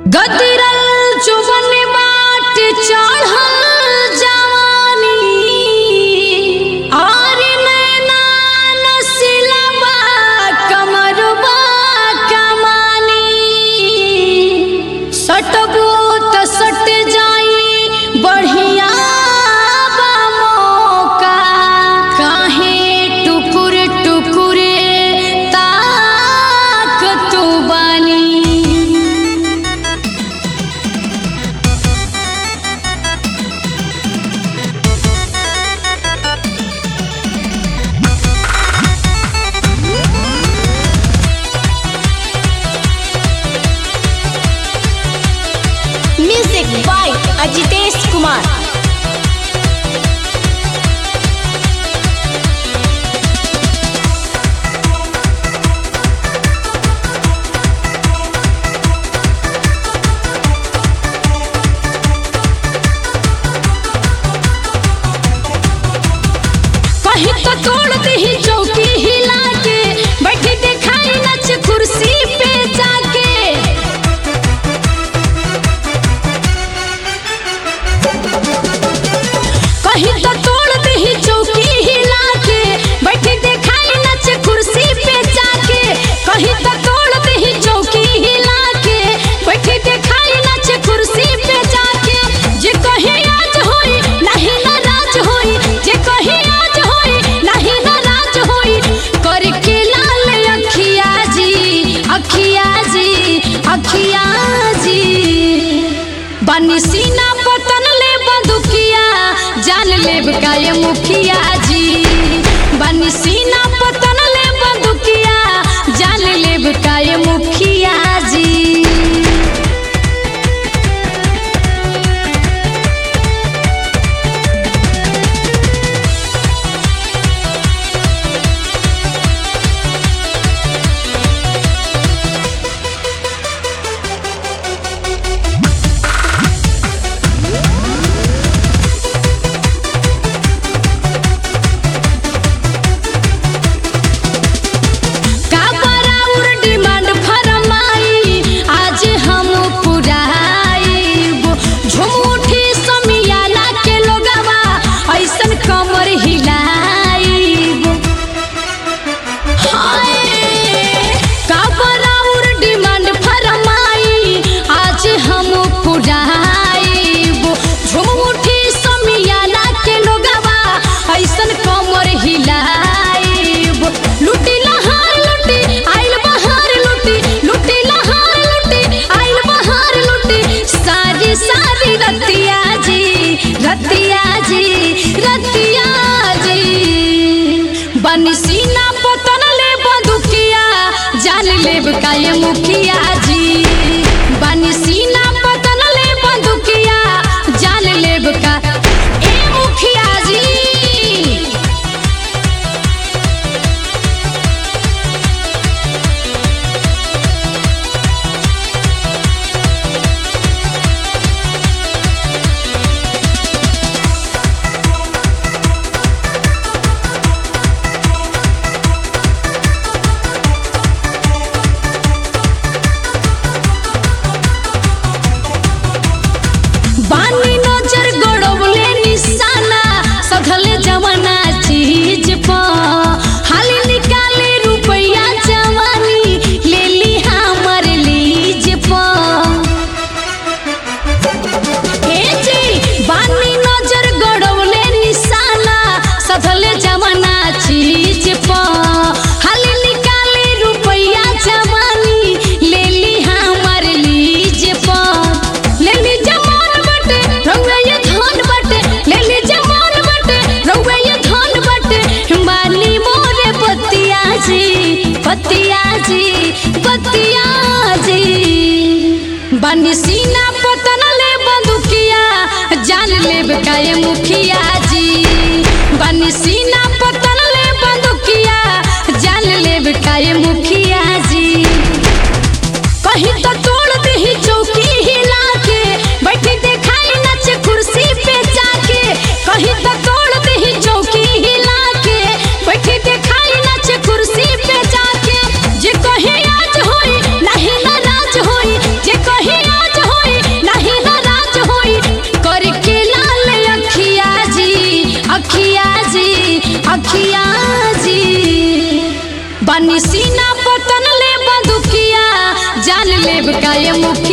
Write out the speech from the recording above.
गदरल जुबन बाट चढ़ल जवानी आर नैना नसिलबा कमरबा कमानी सटबो त सट जाई बढ़िया बा मौका काहे टुकुर टुकुर ताक तू बानी म्यूजिक बाय अजितेश कुमार कहीं तो तोड़ दही चौकी हिला के बैठी दिखाई नच कुर्सी पे जाके कहीं तो तोड़ दही चौकी हिला के बैठी दिखाई नच कुर्सी पे जाके कहीं तो तोड़ दही चौकी हिला के बैठी दिखाई नच कुर्सी पे जाके जे कहीं आज होई नहीं नाराज होई जे कहीं आज होई नहीं नाराज होई करके लाल अखिया जी अखिया जी अखिया जी बनी सीना पतन ले बंदुकिया जान लेब का ये मुखिया जी बनी सीना पतन ले बंदुकिया जान लेब का ये मुखिया जी का बराउर डिमांड फरमाई आज हम पुराइब झूठी समियाना के लोगवा ऐसन कमर हिलाइब हाय का बराउर डिमांड फरमाई आज हम पुराइब झूठी समियाना के लोगवा ऐसन कमर हिलाइब लुटी लहार लुटी आइल बहार लुटी लुटी लहार लुटी आइल बहार लुटी सारी सारी रतिया जी रतिया जी रतिया जी बनी सीना पतन ले बंदुकिया जान लेब का ये मुखिया जी बनी सीना पतन ले बंदुकिया जान लेब का ए मुखिया जी बानी नजर गड़ौले निशाना सधले जमाना चीज प हाली निकाले रुपया जवानी ले ली हमर लीज प ए जी बानी नजर गड़ौले निशाना सधले जमाना चीज प हाली निकाले रुपया जवानी ले ली हमर लीज प ले ली जमान बटे रउआ ये धन बटे ले ली जमान बटे रउआ ये धन बटे बानी मोरे पतिया जी पतिया जी पतिया जी बनी सीना पतन ले बंदुकिया जान लेब का ये मुखिया जी बनी सीना पतन ले बंदुकिया जान लेब का ये मुखिया जी कहीं तो तोड़ दही चौकी हिला के बैठी दिखाई नच कुर्सी पे जाके कहीं तो तोड़ दही चौकी हिला के बैठी दिखाई नच कुर्सी पे जाके जे कहीं आज होई नहीं नाराज होई जे कहीं आज अखिया जी बनी सीना पतन ले बंदुकिया जान लेब का ये मुखिया